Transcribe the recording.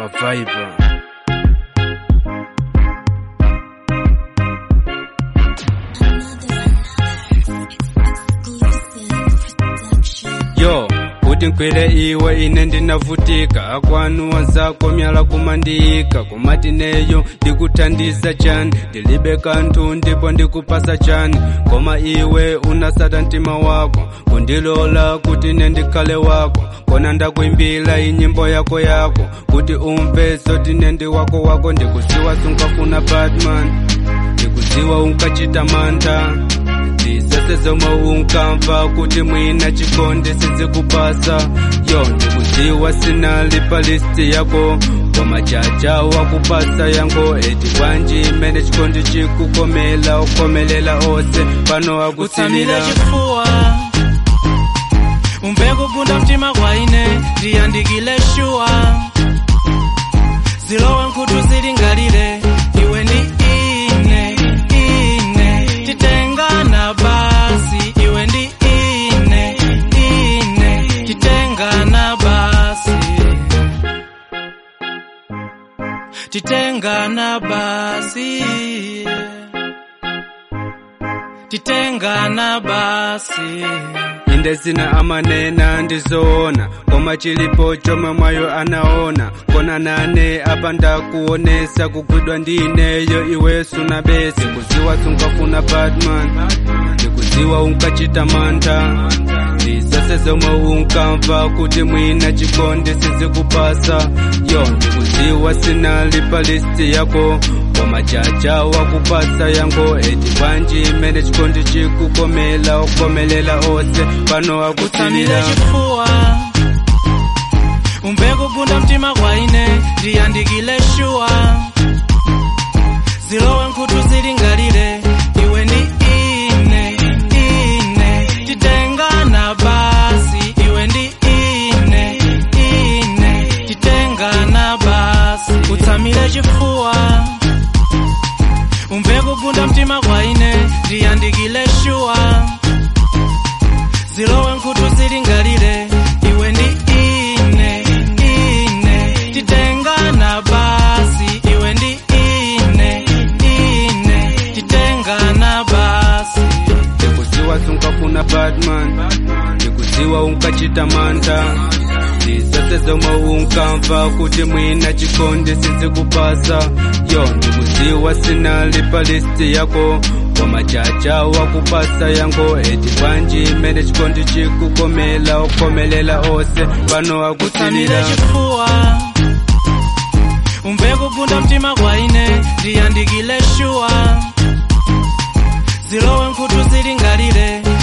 pa Viber. yo kuti nkwere iwe ine ndinavutika akwanuwa zako myala kumandiyika kumatineyo ndikuthandiza chani ndilibe kanthu ndipo ndikupasa chani koma iwe unasata mtima wako kundilola kuti ine ndikhale wako kona ndakwimbila inyimbo yako yako kuti umve zoti ine ndi wako wako ndikuziwa sunkafuna batman ndikuziwa unkachita mantha zisese zomwe unkamva kuti mwina chikondi sizikupasa yo ndikuziwa sinalipa listi yako koma chacha wakupasa yango eti bwanji imene chikondi chikukomela ukomelela onse pano utsamile akusilira chifuwa umve kugunda mtima kwa ine ndiyandikile shuwa zilowe nkhutu zilingalire iwe ndi ine ine titengana basi iwe ndi ine ine titengana basi titengana basi titengana basi inde zina amanena ndizoona koma chilipo chomwe mwayo anaona kona nane apa ndakuonesa kugwidwa ndi ineyo iwe suna besi kuziwa sunkafuna batman ndikuziwa unkachita mantha zisese zomwe unkamva kuti mwina chikondi sizikupasa yo ndikuziwa sinalipa listi yako koma chacha wakupasa yango eti bwanji imene chikondi chikukomela ukomelela onse pano utsamile akusilira chifuwa umve kugunda mtima kwa ine ndiyandikile shuwa zilowe nkhutu zilingalire iwe ndi ine ine titengana basi iwe ndi ine ine titengana basi utsamile chifuwa umve kugunda mtima kwa ine ndiyandikile shuwa zilowe nkhutu zilingalire iwe ndi ine ine titengana basi iwe ndi ine ine titengana basi ndikuziwa sunkafuna batman ndikuziwa unkachita mantha zisese zomwe unkamva kuti mwina chikondi sizikupasa yo ndikuziwa sinalipa listi yako koma chacha wakupasa yango eti bwanji imene chikondi chikukomela ukomelela onse pano utsamile akusilira chifuwa umve kugunda mtima kwa ine ndiyandikile shuwa zilowe nkhutu zilingalire